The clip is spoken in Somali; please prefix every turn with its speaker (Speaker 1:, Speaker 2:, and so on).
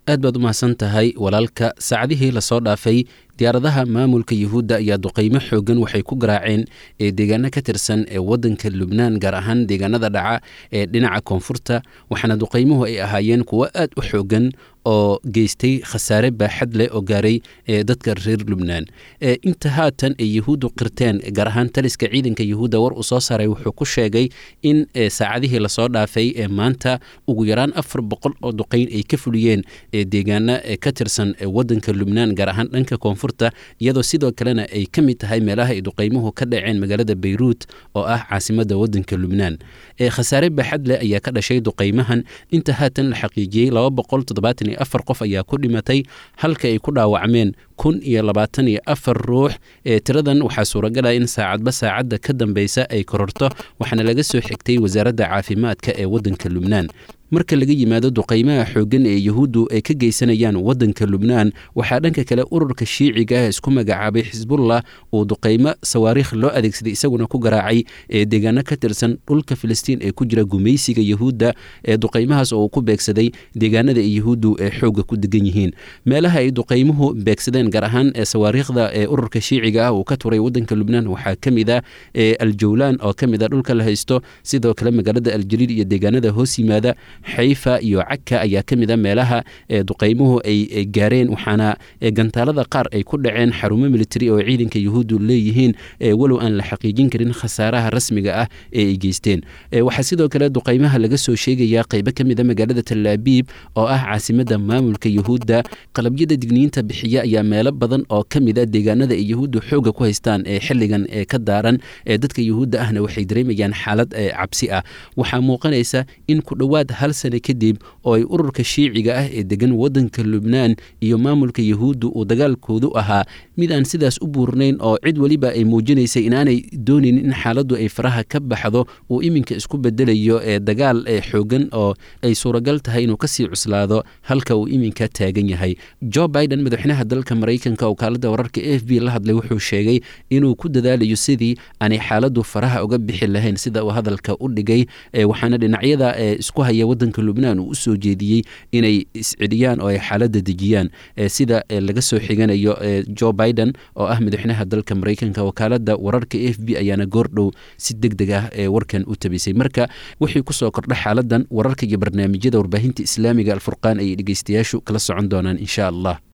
Speaker 1: aad baad u mahadsan tahay walaalka saacadihii lasoo dhaafay diyaaradaha maamulka yuhuudda ayaa duqaymo xoogan waxay ku garaaceen ee deegaano ka tirsan ee waddanka lubnaan gaar ahaan deegaanada dhaca ee dhinaca koonfurta waxaana duqaymuhu ay ahaayeen kuwo aad u xoogan oo geystay khasaare baaxad leh oo gaaray ee dadka reer lubnaan inta haatan ay yuhuuddu qirteen gaar ahaan taliska ciidanka yuhuudda war uu soo saaray wuxuu ku sheegay in saacadihii lasoo dhaafay ee maanta ugu yaraan afar boqol oo duqayn ay ka fuliyeen ee deegaano ka tirsan waddanka lubnaan gaar ahaan dhanka koonfurta iyadoo sidoo kalena ay ka mid tahay meelaha ay duqaymuhu ka dhaceen magaalada bayruut oo ah caasimadda waddanka lubnaan khasaare baaxad leh ayaa ka dhashay duqaymahan inta haatan la xaqiijiyey laba boqol toddobaatan iyo afar qof ayaa ku dhimatay halka ay ku dhaawacmeen kun iyo labaatan iyo afar ruux ee tiradan waxaa suuragala in saacadba saacadda ka dambeysa ay kororto waxaana laga soo xigtay wasaaradda caafimaadka ee waddanka lubnaan marka laga yimaado duqaymaha xooggan ee yuhuuddu ay ka geysanayaan waddanka lubnaan waxaa dhanka kale ururka shiiciga ah isku magacaabay xisbullah uu duqaymo sawaariikh loo adeegsaday isaguna ku garaacay ee deegaano ka tirsan dhulka filistiin ee ku jira gumaysiga yuhuudda ee duqaymahaas oo uu ku beegsaday deegaanada ay yuhuuddu ee xoogga ku degan yihiin meelaha ay duqaymuhu beegsadeen gaar ahaan ee sawaariikhda ee ururka shiiciga ah uu ka turay waddanka lubnaan waxaa ka mid ah ee aljawlaan oo ka mid a dhulka la haysto sidoo kale magaalada aljaliil iyo deegaanada hoos yimaada xayfa iyo caka ayaa ka mid a meelaha ee duqaymuhu ay gaareen waxaana gantaalada qaar ay ku dhaceen xarumo militari oo ciidanka yuhuuddu leeyihiin walow aan la xaqiijin karin khasaaraha rasmiga ah ee ay geysteen waxaa sidoo kale duqaymaha laga soo sheegayaa qaybo ka mid a magaalada talaabiib oo ah caasimadda maamulka yuhuudda qalabyada digniinta bixiya ayaa meelo badan oo ka mid a deegaanada ay yuhuuddu xooga ku haystaan ee xilligan ee ka daaran ee dadka yuhuudda ahna waxay dareemayaan xaalad cabsi ah waxaa muuqanaysa in ku dhowaad hal sane kadib oo ay ururka shiiciga ah ee degan waddanka lubnaan iyo maamulka yuhuuddu uu dagaalkoodu ahaa mid aan sidaas u buurnayn oo cid weliba ay muujinaysay inaanay doonayn in xaaladdu ay faraha ka baxdo uu iminka isku bedelayo ee dagaal ee xoogan oo ay suuragal tahay inuu kasii cuslaado halka uu iminka taagan yahay jo biden madaxweynaha dalka maraykanka oo kaalada wararka a f b la hadlay wuxuu sheegay inuu ku dadaalayo sidii aanay xaaladdu faraha uga bixi lahayn sida uu hadalka u dhigay waxaana dhinacyada isku haya wadanka lubnaan uu usoo jeediyey inay isceliyaan oo ay xaaladda dejiyaan sida laga soo xiganayo jo biden oo ah madaxweynaha dalka maraykanka wakaalada wararka a f b ayaana goordhow si deg deg ah ee warkan u tabisay marka wixii kusoo kordha xaaladan wararka iyo barnaamijyada warbaahinta islaamiga alfurqaan ayay dhegeystayaashu kala socon doonaan insha allah